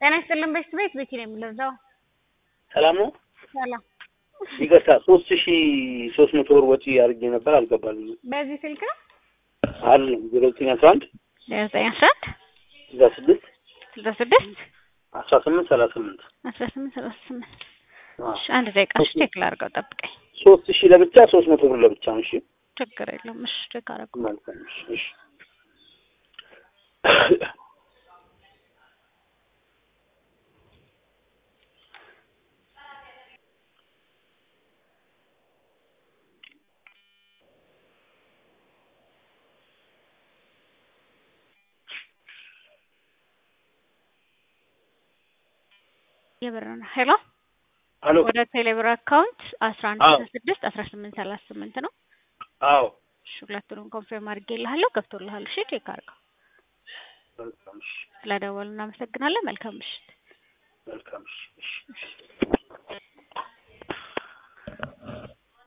ጤና ይስጥልን በሽት ቤት ቤቲ ነው የምለዛው። ሰላም ነው። ሰላም ይቅርታ ሶስት ሺ ሶስት መቶ ብር ወጪ አድርጌ ነበር አልገባልኝም። በዚህ ስልክ ነው አለ ዜሮ ዘጠኝ አስራ አንድ ዘጠኝ አስራ አንድ ስልሳ ስድስት ስልሳ ስድስት አስራ ስምንት ሰላሳ ስምንት አስራ ስምንት ሰላሳ ስምንት እሺ አንድ ደቂቃ እሺ ቼክ ላድርገው ጠብቀኝ። ሶስት ሺ ለብቻ ሶስት መቶ ብር ለብቻ ነው። እሺ ችግር የለውም እሺ ቼክ አደረገው። መልካም እሺ እሺ የብር ነው ሄሎ አሎ ወደ ቴሌብር አካውንት አስራ አንድ አዎ። አስራ ስድስት አስራ ስምንት ሰላሳ ስምንት ነው። አዎ እሺ ሁለቱንም ኮንፊርም አድርጌልሃለሁ ገብቶልሃል። እሺ ቼክ አድርገው። መልካም እሺ ስለደወሉ እናመሰግናለን። መልካም ምሽት። መልካም እሺ እሺ